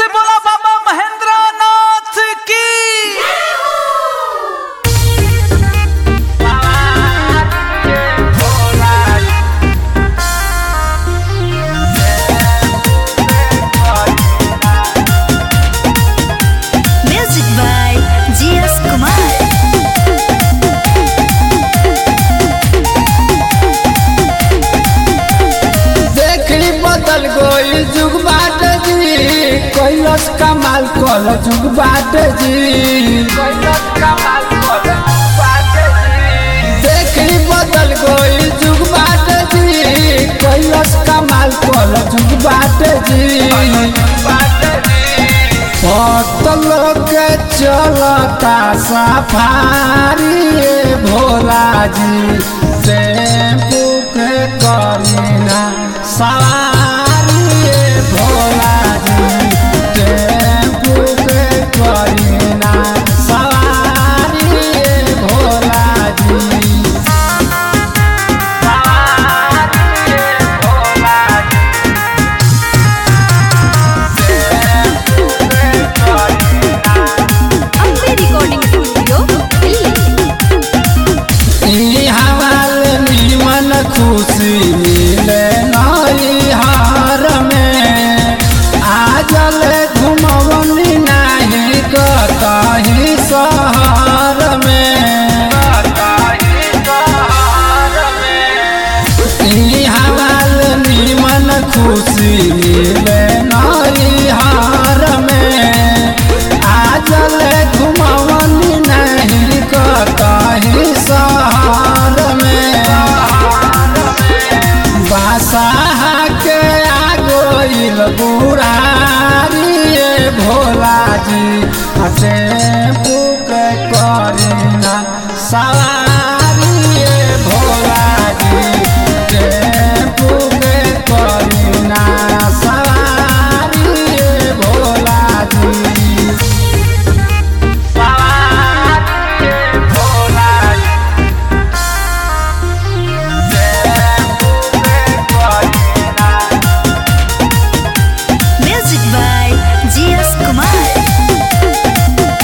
से बोला बाबा महेंद्र नाथ की Music by G.S. Kumar. देखली बदल गई जुग बाट जी कैलस कमाल कल जुग बाट जी कैलस कमाल कल देखली बदल गई जुग बाट जी कैलस कमाल कल जुग बाट जी पतल के चलता सफारी ए भोला जी टेम्पू के करीना सवारी ए भोला जी टेम्पू के करीना सवारी ए भोला जी सवारी ए भोला जी Ambe Recording Studio, Delhi. ई हवाल निमन खुशी मिले नई हार में आजल घुमवनी नहीं कतही शहर में ई हवाल निमन खुशी मिले नई हार में आजल घुमवनी नहीं कतही शहर में बासाहा के आगोइल बुढ़ारी ए भोला जी टेम्पू के करीना सवारी ए भोला जी टेम्पू के करीना सवारी ए भोला जी सवारी ए भोला जी Music by G.S. Kumar.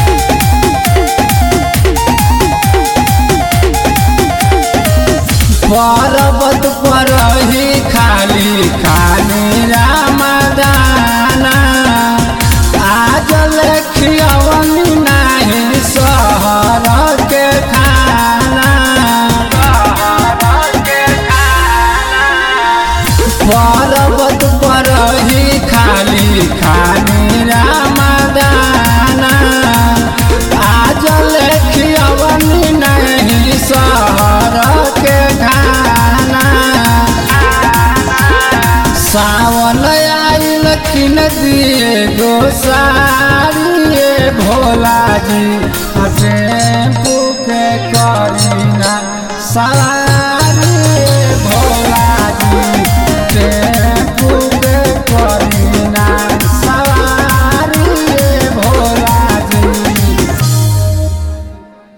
पर्वत पर ही खाली खाली रामदाना आज लेखियवनी नाही शहर के खाना पर्वत पर ही खाली खाली रामदाना आज लेखियवनी नहीं शहर के खाना सावन आइल किन दिए गोसारी ए भोला जी